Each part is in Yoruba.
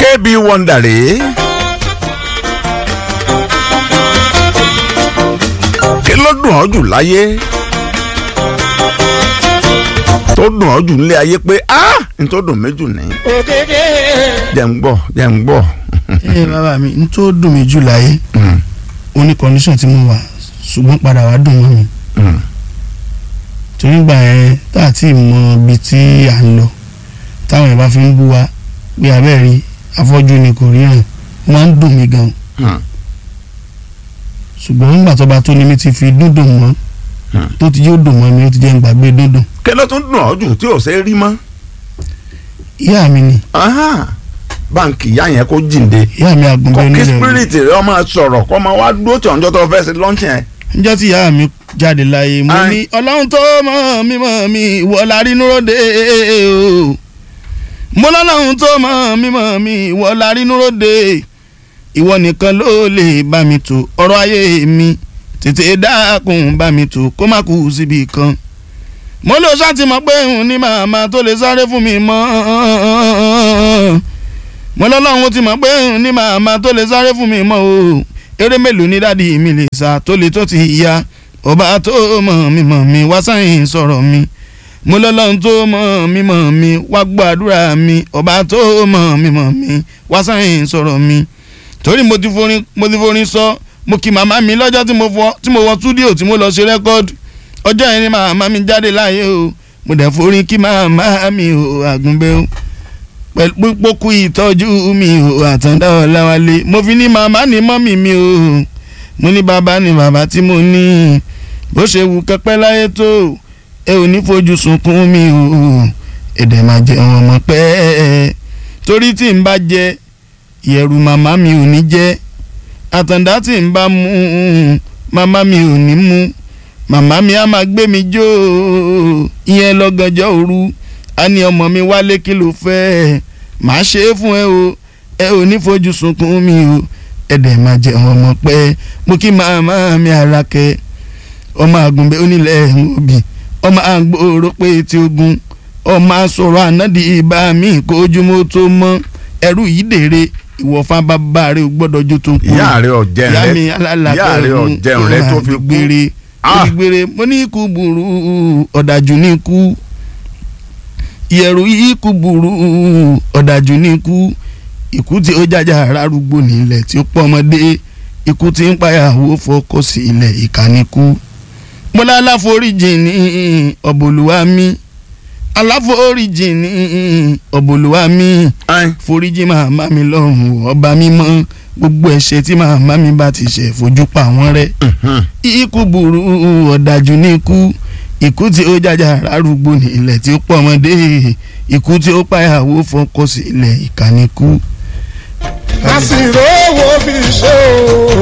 kb wonder rèé. kí ló dùn ọ́ jù láyé tó dùn ọ́ jù nílé ayé pé ah n tó dùn mí jù ní. òkèké. jẹ́ ń gbọ́ jẹ́ ń gbọ́. ẹ bàbá mi n tó dùn mí jù láyé Mm, ó ní condition tí mo wà ṣùgbọ́n padà wá dùn mọ́ mi mm, torí gbà yẹn tá a ti mọ ibi tí à ń lọ táwọn yẹn bá fi ń bú wa pé abẹ́rẹ́ afọ́jú ni kò ríran ó máa ń dùn mí gan mm, ṣùgbọ́n nígbà tó bá tó ní mi ti fi dúndùn mọ́ Hmm. tó ti yóò dùn mọ́ mi ó ti jẹ́ ń gbàgbé dúndùn kí ló tún dùn ọ́ jù tí ò ṣe é rí mọ́. ìyá mi ni Aha, báńkì ìyá yẹn kó jíǹde ìyá mi àgùnbẹ́ kọ́ kí onílẹ̀ rẹ̀ spirit rẹ ọmọ sọ̀rọ̀ kọ́ máa wá dúró tí ọ̀njọ́ tó fẹ́ ṣe lọ́ńtì yẹn. níjọ́ tí ìyá mi jáde láyé mo Ai. ní ọlọ́run tó mọ̀ mí mọ̀ mí ìwọ la rí núròde o mo lọ́lọ́run tó mọ̀ mí mọ̀ mí ìwọ la rí núròde ìwọ nìkan ló lè bá mi tò ọ̀rọ̀ ayé mi tètè dákun bá mi tò kó má kú síbi kan mo lọ ṣáàtì mọ̀ pé òun ní màmá tó lè sáré fún mi mọ́ mo lọ́lọ́run ti mọ̀ pé òun ní màmá tó lè sáré fún mi mọ́ o eré mélòó ní dádì mi lè sá tó lè tó ti ya ọba tó mọ̀ mí mọ̀ mí wá sáyìn sọ̀rọ̀ mi mo lọ́lọ́run tó mọ̀ mí mọ̀ mí wá gbàdúrà mi ọba tó mọ̀ mí mọ̀ mí wá sáyìn sọ̀rọ̀ mi torí mo ti forin mo ti forin sọ mo kí màmá mi lọ́jọ́ tí mo fọ tí mo wọ túdíò tí mo lọ ṣe rẹ́kọ́ọ̀dù ọjọ́ yẹn ni màmá mi jáde láàyè o mo dẹ̀ forin kí màmá mi o àgùnbẹ́ o pẹ̀lú pípókù ìtọ́jú mi o àtàndá ọ̀làwálé mo fi ní màmá ní mọ́mì mi o mo ní bàbá ní bàbá tí mo ní bó ṣe wù kẹpẹ́ láyé tó ẹ ò ní fojú sunkún mi o èdè máa jẹ wọn mọ pẹ́ torí tí n bá jẹ ìyẹ̀rù màmá mi ò ní jẹ́ àtàndá tí n bá mú màmá mi ò ní mú màmá mi á máa gbé mi jó ìyẹn lọ́gànjọ́ òru a ní ọmọ mi wálé kí ló fẹ́ màá ṣe é fún ẹ o ẹ ò ní fojú sunkún mi o ẹ dẹ̀ máa jẹ ọmọ pẹ́ mo kí màmá mi Àlàkẹ́ ọmọ àgùnbẹ́ onílẹ̀ òbí ọmọ àgbòrò pé tí ogun ọmọ asọ̀rọ̀ ànádì ìbá mi kó ojúmọ́ tó mọ́ ẹrú yìí dèrè ìwọ̀fà bàbá rẹ̀ ò gbọ́dọ̀ jó tó kú ìyá rẹ ọ̀jẹ̀ ìyá rẹ mi alálàkẹ́ ìyá rẹ ọ̀jẹ̀ rẹ tó fi kú. gbére Ah. gbére mo ní ikú burú ọ̀dàjú ní ikú ìyẹ̀rù ikú burú ọ̀dàjú ní ikú ikú tí ó jàjà rárúgbó nílẹ̀ tí ó pọ̀ ọmọdé ikú tí ń payàwó fọkọ sí ilẹ̀ ìkànnìkú mo lá aláforíjì ní ọ̀bọ̀lùwà mi aláforíjì ní ọ̀bọ̀lùwà mi Ai, foríjì màmá mi lọ́rùn ọba mímọ́ gbogbo ẹ̀ṣẹ̀ tí màmá mi bá ti ṣẹ̀ fojú pa wọ́n rẹ́ mhm. ikú burú ọ̀dájú ní ikú ikú tí ó jàjà rárúgbó ní ilẹ̀ tí ó pọ̀ ọmọdé ikú tí ó pàyàwó fọkọ sí ilẹ̀ ìkànnìkú. àsìrò owó fi ṣe o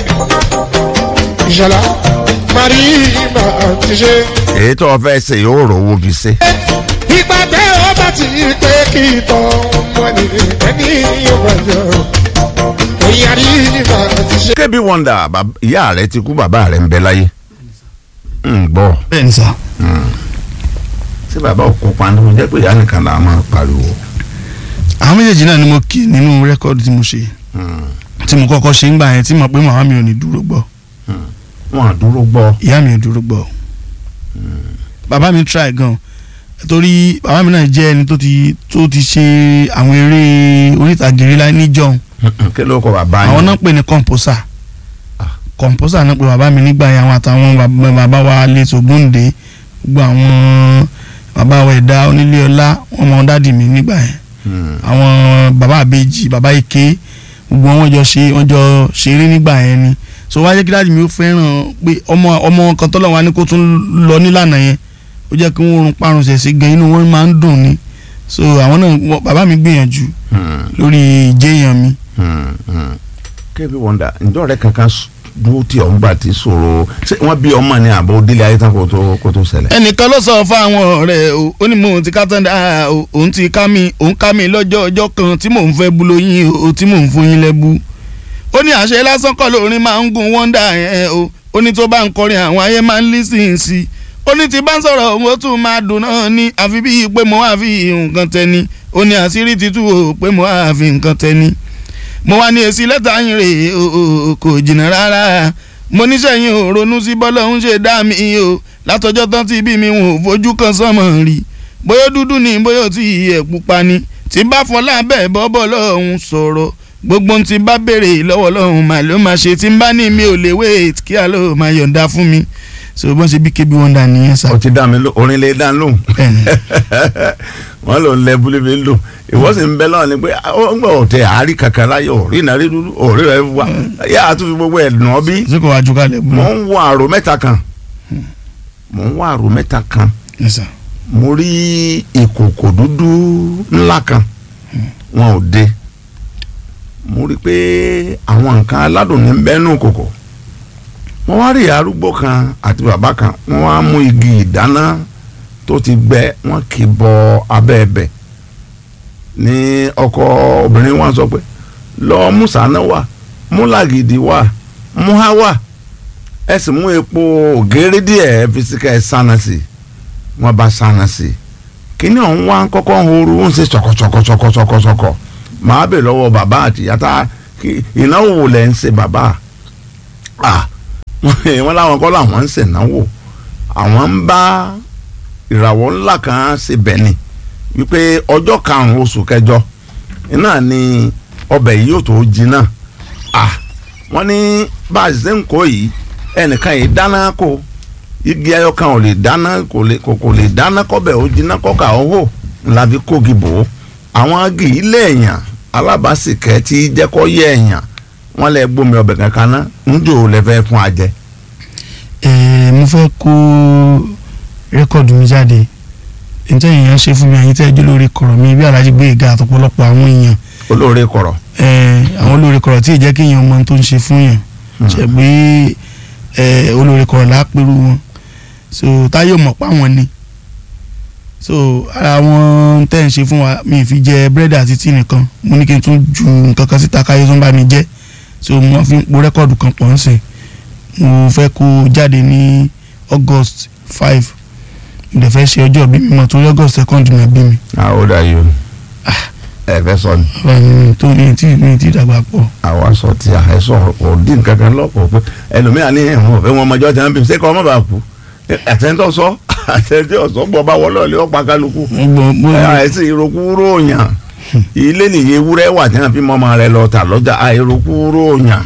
ìṣẹ̀lá marina ti ṣe. èyí tó o fẹ́ ṣe yóò rówó fi ṣe. ìgbà tẹ́ ọ bá ti pé kí tọ́ ọmọ ní ẹni yóò wáyọ. ìyá marina ti ṣe. kb wonder bàb- ìyá rẹ ti kú bàbá rẹ ń bẹ láyé. ń gbọ́ bẹ́ẹ̀ ni sà ṣé bàbá òkú panu jẹ́ pé ìyá nìkan là á máa pariwo. àwọn méjèèjì náà ni mo kí nínú rẹ́kọ́ọ̀dù tí mo ṣe tí mo kọ́kọ́ ṣe ń gbà yẹn tí mo pé màmá mi ò ní dúró gbọ́ wọn à dúró gbọ́. ìyá mi ò dúró gbọ́ bàbá mi try gan torí bàbá mi náà jẹ́ ẹni tó ti tó ti ṣe àwọn eré oríìtàgé rí láì níjọ́un kí ló kọ bàbá yẹn. àwọn náà pè ní kọ̀ǹpọ́sà Ah. kọ̀ǹpọ́sà náà pè bàbá mi nígbà yẹn àwọn àtàwọn bàbá- bàbá wa lẹ́tọ̀ gbóǹde gbogbo àwọn bàbá wa ẹ̀dá onílé ọlá wọn mọ dádì mi nígbà yẹn Hmm. àwọn bàbá àbèjì bàbá ike gbogbo wọn jọ ṣe wọn jọ ṣeré nígbà yẹn ni so wá jẹ́ kí dádì mi ó fẹ́ràn pé ọmọ ọmọ kan tọ́lọ̀ wá ní kó tún lọ nílànà yẹn ó jẹ́ kí wọ́n rún parun ṣẹ̀ sí gan inú wọn máa ń dùn ni so àwọn náà wọ́n- bàbá mi gbìyànjú Hmm. lórí ìjẹyàn mi Hmm. Hmm. kb wonder ǹjọ́ rẹ kankan s- dúró tí ọ̀ ń gbà tí sọ̀rọ̀ ṣé wọ́n bí ọmọ ní àbọ̀ délé ayé tán kó tó kó tó ṣẹlẹ̀. ẹnìkan ló sọ fáwọn ọ̀rẹ́ o ó ní mò ń ti ká tán dáa o òun ti ká mi òun ká mi lọ́jọ́ ọjọ́ kan tí mò ń fẹ́ bu lóyún o tí mò ń fún yín lẹ́bù ó ní àṣẹ lásán kọ́ lórin máa ń gun wọ́ndà yẹn o ó ní tó bá ń kọrin àwọn ayé máa ń lísìn sí i ó ní tí bá ń sọ̀rọ̀ òun ó tún máa dùn náà ní àfi bíi pé mo wá fi nǹkan tẹni ó ní àṣírí ti tú o pé mo á fi nǹkan tẹni mo wá ní èsì lẹ́tà yín rè é o, o, kò jìnnà rárá mo níṣẹ́ yín ò ronú sí bọ́lá ń ṣe dá mi o látọjọ́ tán tí bí mi wọn ò fojú kan sánmọ̀ rí bóyá dúdú ni bóyá tí ẹ̀ pupa ni tí bá fọlá bẹ́ẹ̀ bọ́bọ́ lọ́hùn sọ̀rọ̀ gbogbo ohun tí bá béèrè lọ́wọ́ lọ́hùn mà ló máa ṣe tí n bá ní mi ò lè wait kí àlọ́ máa yọ̀ǹda fún mi so bọ́n ṣe bí kébí wọn dà nìyẹn sá. ó ti dá mi ló orin lè dá lóhùn Bẹ́ẹ̀ni. wọn lò ń lẹ búlébé lò ìwọ sì ń bẹ lọ́wọ́ ni pé ó ń gbọ́ òtẹ àárí kankan láyé òrí ìnárí dúdú òrí rẹ wá yá a tún fi gbogbo ẹ̀ nà bí ṣé kò wá ju kálẹ̀ bú. mò ń wọ àrò mẹ́ta kan mò ń wọ àrò mẹ́ta kan Yes, sir. mo rí ìkòkò dúdú ńlá kan wọn ò dé mo rí pé àwọn nǹkan aládùn ní bẹ́ẹ̀nù kòkò wọ́n wá rí arúgbó kan àti bàbá kan wọ́n wá mú igi ìdáná tó ti gbẹ wọ́n kì í bọ abẹ́ ẹ̀bẹ̀ ní ọkọ obìnrin wọn sọ pé lọ mú sànà wá mú làgìdì wá mú há wá ẹ sì mú epo ògèrè díẹ̀ ẹ fi sí ká ẹ sáná sí i wọ́n bá sáná sí i kíní ọ̀hún wá ń kọ́kọ́ ń horu ń ṣe ṣọ̀kọ̀ṣọ̀kọ̀ṣọ̀kọ̀ṣọ̀kọ̀ màá bè lọ́wọ́ bàbá àti ìyá tá kí- ìnáwó wo lẹ̀ ń ṣe bàbá à wọ́n láwọn kọ́ làwọn ń ṣe ìnáwó àwọn ń bá ìràwọ̀ ńlá kan ṣe bẹ̀ni wípé ọjọ́ karùn-ún oṣù kẹjọ iná ni ọbẹ̀ yìí yóò tó jiná à wọ́n ní bá a ṣe ń kó yìí ẹnìkan yìí dáná kó igi ẹyọ kan ò lè dáná kò lè kò kò lè dáná kọ́bẹ̀ ó jiná kọ́ka ó hò ńlá fi kógi bò ó àwọn agi yìí lẹ́ẹ̀yàn alábàásìkẹ́ tí jẹ́ kó yẹ ẹ̀yàn wọ́n lẹ gbómi ọbẹ̀ kankan ná ńjò lẹ fẹ́ fún ajẹ. Ẹ̀ẹ́, mo fẹ́ kó rẹ́kọ̀dù mi jáde níta èèyàn ṣe fún mi àyín tẹ́ ẹjọ́ lórí kọ̀rọ̀ mi bí alájí gbé ìga àtọ̀pọ̀lọpọ̀ àwọn èèyàn olóore kọ̀rọ̀ ẹ̀ẹ́, àwọn olórí kọ̀rọ̀ tí ì jẹ́ kí èèyàn mọ ohun tó ń ṣe fún yàn ṣe pé ẹ̀ẹ́, olórí kọ̀rọ̀ lápẹ̀rù wọn so táyọ̀ mọ̀ pa wọn ni so ara wọn tẹ́ ń ṣe fún wa mi ì fi jẹ búrẹ́dì àti tíì nìkan mo ní kí n tún ju nǹkan kan síta káyọ̀ tó ń bá mi jẹ́ so mo fi ń po rẹ́kọ̀dù kan pọ̀ ń sìn mo fẹ́ kó jáde ní august five mo dẹ̀ fẹ́ ṣe ọjọ́ bí mi mọ̀ torí august second náà bí mi how old are you ẹ fẹ́ sọ ni báwo ni mi tó mi tí mi tí dàgbà pọ̀ àwa sọ ti àhẹsọ òdì nkankan lọ́pọ̀ pé ẹlòmíràn ní ẹ̀wọ̀n òfin wọn ọmọjọ́ tí wọ́n bí ṣé kọ́ ọmọ bá kú àtẹ̀ntọ́ sọ àtẹ̀ntọ́ sọ gbọ́ bá wọlé ọ̀lẹ́ ọ̀pá kálukú mo gbọ́ mo àìsí ìrokú ròyàn ilé nìyí ewúrẹ́ wà tí wọ́n fi mọ́ ọmọ rẹ lọ tà lọ́jà àìrokú ròyàn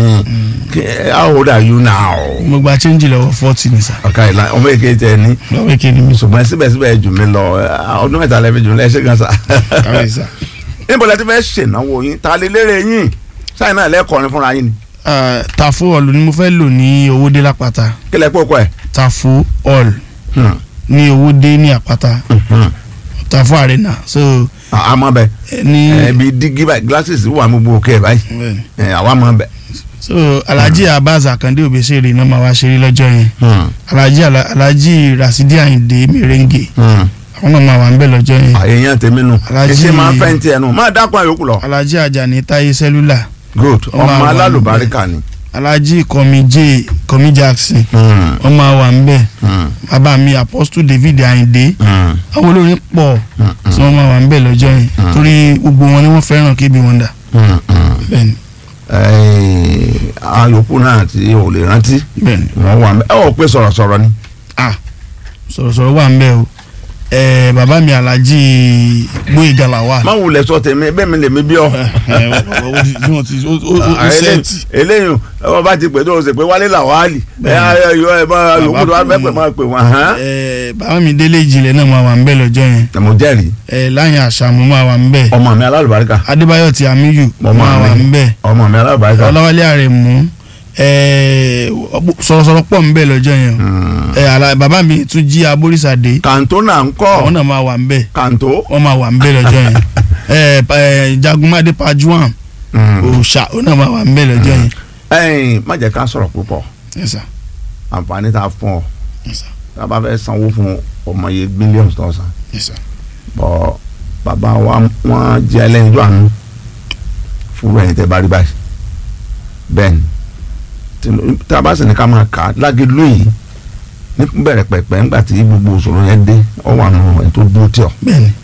how old are you now. mo gba change lọ́wọ́ forty ní sà ọ̀ka ìlà ọmọ èké tẹ ní lọ́wọ́ èké ni mi sọ ṣùgbọ́n síbẹ̀síbẹ̀ jù mí lọ ọdún mẹ́ta lẹ́fẹ̀ẹ́ jù mí lẹ́sẹ̀ gan sa. káwé sà. níbo la ti fẹ́ ṣènáwó yín ta lè lérè yín sáyìn náà lẹ́kọ̀ọ́rin fúnra yín ni tafo hall ni mo fẹ́ lò ní owódé lápáta kí lẹ́ pọ̀ kọ́ ẹ̀. tafo hall ní owódé ní àpáta tafo arena so àmọ́ bẹ ẹ ní ẹbí dígí báyìí glasses wà gbogbo òkè báyìí bẹ́ẹ̀ni. ẹ, àwa mọ̀ bẹ. so alhaji abaz akande obesere náà máa wá ṣeré lọ́jọ́ yẹn alhaji Ala- alhaji rasidi ayinde merengue àwọn náà máa wà ń bẹ̀ lọ́jọ́ yẹn èèyàn tèmi nù Alhaji- ẹsẹ máa ń fẹ́ ní tiẹ̀ nù máa dákun àyòkù lọ. alhaji ajani taye cellular good Ọmọ ọmọ àwọn alálùbáríkà ni. alhaji kọmi j kọmi jackson wọ́n máa wà ń bẹ̀ bàbá mi apostle david ayinde àwọn olórin pọ̀ tí wọ́n máa wà ń bẹ̀ lọ́jọ́ yẹn torí gbogbo wọn ni wọ́n fẹ́ràn kébì wọn dà bẹ́ẹ̀ni àyòkù náà tí o lè rántí bẹ́ẹ̀ni wọ́n wà mẹ́ ẹ ò pé sọ̀rọ̀sọ̀rọ̀ ni. ah sọ̀rọ̀sọ̀rọ̀ wà ń bẹ̀ o ẹ̀ẹ́ bàbá mi alhaji gbóyèga làwà. má wulẹ̀ sọ tèmi bẹ́ẹ̀ mi lè mi bí ọ. eléyìí ọba bá ti pè tó o sì pé wálé làwálì ẹ ẹ yọ ẹ bá yòókù tó wá bẹ́ẹ̀ pẹ̀ máa pè wọ́n hàn. Ẹ̀ẹ́ bàbá mi délé ìjìnlẹ̀ náà máa wà ń bẹ̀ lọ́jọ́ yẹn ẹ mo jẹ́rìí ẹ̀ẹ́ láyìn àṣàmú máa wà ń bẹ̀ ọmọ mi alálùbáríkà adébáyọ̀ tí amíyù Mo máa máa wà rí. ń bẹ̀ ọmọ mi alálùbáríkà. ọlọ́wálé àrẹ̀mú ẹ̀ẹ́ sọ̀rọ̀sọ̀rọ̀ pọ̀ ń bẹ̀ lọ́jọ́ yẹn ẹ̀ẹ́ àlà bàbá mi tún jí aborísàdé kàǹtó náà ń àwọn kọ́ náà máa wà ń bẹ̀ kàǹtó. wọ́n máa wà ń bẹ̀ lọ́jọ́ yẹn ẹ̀ẹ́ ẹ̀ẹ́ jagunmadé pajuwan òòṣà ó náà máa wà ń bẹ̀ lọ́jọ́ yẹn ẹ̀yin má jẹ́ ká sọ̀rọ̀ púpọ̀ Yes, sir. àǹfààní tá a fún ọ Yes, sir. tá a bá fẹ́ sanwó fún ọmọ yẹn mílíọ̀nù tó san Yes, sir. bọ́ bàbá wa wọ́n jẹ́ ẹlẹ́yinjú àánú fúru ẹ̀yin tẹ́ bá rí báyìí bẹ́ẹ̀ ni tí- tá a bá sì ní ká máa kà á lágédúró yìí ní bẹ̀rẹ̀ pẹ̀pẹ̀ ńgbà tí gbogbo òṣòro yẹn dé ọ wà nù ẹ̀ tó dúró tì ọ́ bẹ́ẹ̀ni bẹ́ẹ̀ni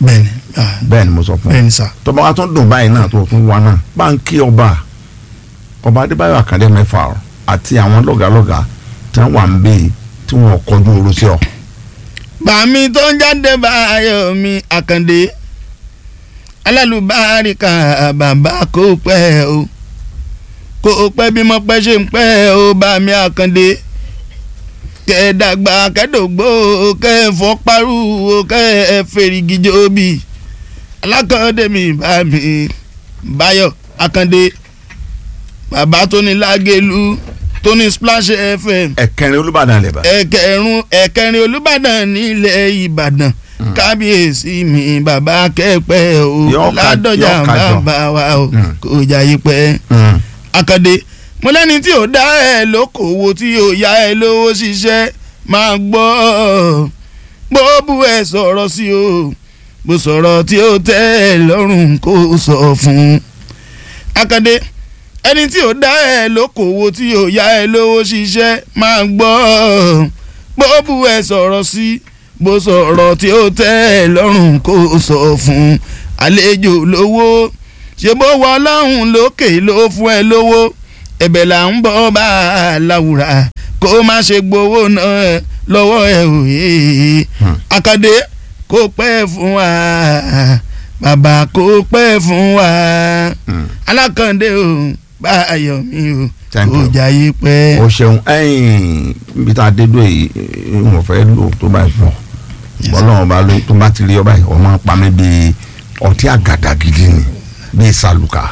Ah, bẹ́ẹ̀ ni mo sọ fún ọ bẹ́ẹ̀ ni sà tọba wa tún dùn báyìí náà tó tún wá náà bá ń kí ọba ọba adébáyọ̀ àkàndé mẹ́fà ọ àti àwọn lọ́gàlọ́gà tí wọ́n wà ń bẹ yìí tí wọ́n kọjú oró sí ọ. bàmí tó ń jáde báyọ̀ mi àkàndé alálùbáríkà bàbá kò pẹ́ o kò pẹ́ bí mo pẹ́ ṣe ń pẹ́ o bàmí àkàndé kẹ́ẹ̀dàgbà kẹ́ẹ̀dògbò kẹ́ẹ̀fọ́parú kẹ́ẹ̀fẹ̀rìgìjọ́bì alákàndé mi bàmí báyọ̀ àkàndé bàbá tó ní lágẹ̀lú tó ní splash fm ẹ̀kẹrin olùbàdàn lè bá. ẹ̀kẹrùn ẹ̀kẹrin olùbàdàn nílẹ̀ ìbàdàn kábíyèsí mi bàbá kẹ́pẹ́ o Yóò ká- ládọjà yóò kájọ. bàbá wa o Mm. kò jayé pẹ́. akande mo lẹ́ni tí ò dá ẹ lókòwò tí ò yá ẹ lówó ṣiṣẹ́ máa gbọ́ bó bú ẹ sọ̀rọ̀ sí o bó sọ̀rọ̀ tí ó tẹ́ ẹ lọ́rùn kó sọ fún un. akande ẹni tí ò dá ẹ lókòwò tí ò yá ẹ lówó ṣiṣẹ́ máa gbọ́ bó bú ẹ sọ̀rọ̀ sí bó sọ̀rọ̀ tí ó tẹ́ ẹ lọ́rùn kó sọ fún un. àlejò lówó ṣe bó wọ ọlọ́run lókè ló fún ẹ lówó ẹ̀bẹ̀ là ń bọ́ bá a láwùrà kó má ṣe gbowó náà lọ́wọ́ ẹ òye Hmm. akadé kó pẹ́ fún wa bàbá kó pẹ́ fún wa alákàndé o báyọ̀ mi o Thank kò you. jayé pẹ́. o ṣeun ẹ̀yìn ibi tá a dé dúró yìí n ò fẹ́ lò tó bá fọ bọ́lọ́wọ́n bá lóyún tó bá ti rí ọba yìí ọmọ pa mí bíi ọtí àgàdà gidi ni bíi sàlùkà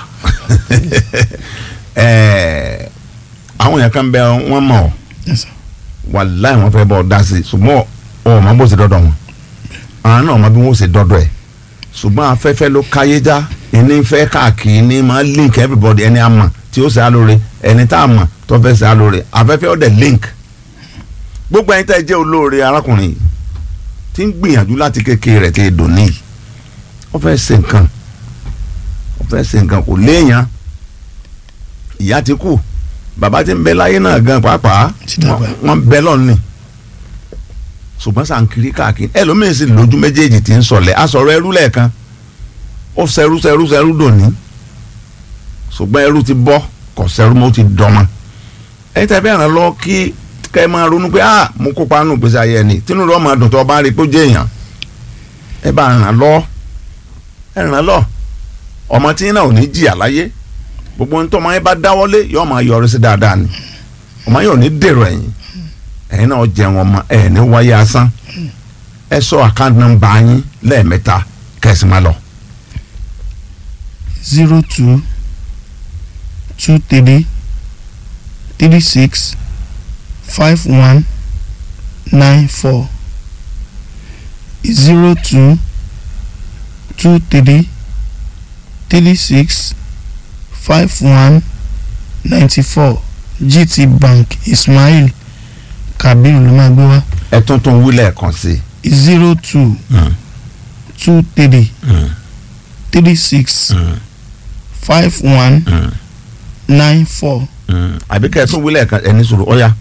Ẹ̀ẹ́, àwọn yẹn kan bẹ wọn mọ̀ ọ́ Yes, sir. wàláì wọn fẹ́ bọ́ ọ dá sí i ṣùgbọ́n ọ ma bó ṣe dọ́dọ̀ wọn àwọn náà ma bí wọ́n ṣe dọ́dọ̀ ẹ̀ ṣùgbọ́n afẹ́fẹ́ ló káyé já ẹni fẹ́ káàkiri ní ma link everybody ẹni àmọ̀ tí ó ṣe alóore ẹni tá a mọ̀ tó fẹ́ ṣe alóore afẹ́fẹ́ ó dẹ̀ link gbogbo ẹni tẹ́ ẹ jẹ́ olóore arákùnrin yìí tí ń gbìyànjú láti kékeré rẹ̀ tí dùn níyì ó fẹ́ ṣe nǹkan ó fẹ́ ṣe nǹkan kò léèyàn ìyá ti kú bàbá ti ń bẹ láyé náà gan pàápàá Ti dàgbà. wọ́n- wọ́n bẹ lọ́ọ̀ni ṣùgbọ́n sànkiri káàkiri ẹlòmíín sì lójú méjèèjì tí ń sọlẹ̀ asọ̀rọ̀ ẹrú lẹ́ẹ̀kan ó sẹ́rú sẹ́rú sẹ́rú dòní ṣùgbọ́n ẹrú ti bọ́ kò sẹ́rú mọ́ ó ti dọ́mọ ẹni tẹ́ fẹ́ ràn lọ kí kẹ́ ẹ máa ronú pé ah mo kópa nù gbèsè ayé ẹni tínú rẹ̀ máa dùn tó o bá rí i pé ó jẹ́ èèyàn ẹ bá ràn lọ ẹ ràn lọ ọmọ tí náà ò ní jìyà láyé gbogbo ohun tó ọmọ yẹn bá dáwọ́lé yóò máa yọrí sí dáadáa ni ọmọ yẹn ò ní dèrò ẹ̀yìn ẹ̀yin náà jẹun ọmọ ẹ̀ ní wáyé asán ẹ sọ àkáǹtì nọ́mbà yín lẹ́ẹ̀mẹ́ta kẹ̀sì máa lọ. zero two two three three six five one nine four zero two two three three six five one ninety four GT Bank Ismail Kabir ló máa gbé wá ẹ tún tún wí lẹ́ẹ̀kan sí zero two i. two three three six five one nine four àbí kẹ́ ẹ tún wí lẹ́ẹ̀kan ẹni sùúrù ọ̀ya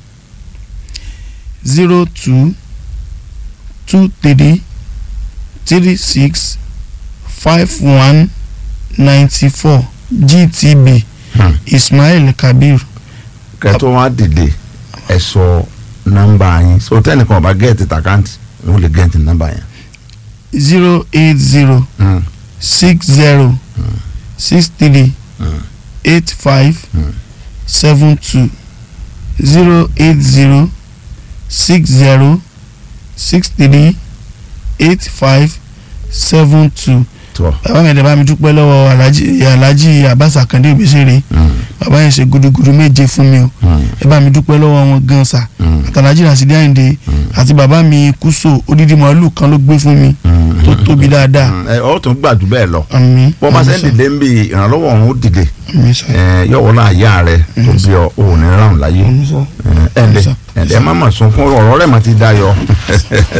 zero two two three three six five one ninety four GTB Ismail Kabir kẹ́ ẹ tó wá dìde ẹ sọ nọ́mbà yín so tẹ́nìkan ọba gẹ́ẹ̀tì tàkáǹtì wọ́n lè gẹ́ẹ̀tì nọ́mbà yẹn. zero eight zero Mm. six zero six three Mm. eight five Mm. seven two zero eight zero six zero six three eight five seven two. tó bàbá mi ẹ̀dẹ̀ bá mi dúpẹ́ lọ́wọ́ alhaji alhaji abbas akande obìsèré bàbá yẹn ṣe gudugudu méje fún mi o ẹ bá mi dúpẹ́ lọ́wọ́ wọn gan sa àtàlájì rasidi àyìndé àti bàbá mi kúso odidi màálù kan ló gbé fún mi tó tóbi dáadáa ẹ ọ tún gbàdú bẹ́ẹ̀ lọ àmín bọ́ bá ṣe ń àmín sà, dìde ń bi ìrànlọ́wọ́ ọ̀hún ó dìde àmín sà, ẹ yọ̀wọ́ náà yá rẹ tó bí ọ òun ní ráhùn láyé àmín sà. ẹ ǹdẹ sà. ǹdẹ má mà sún fún ọ̀rọ̀ rẹ̀ mà ti dayọ̀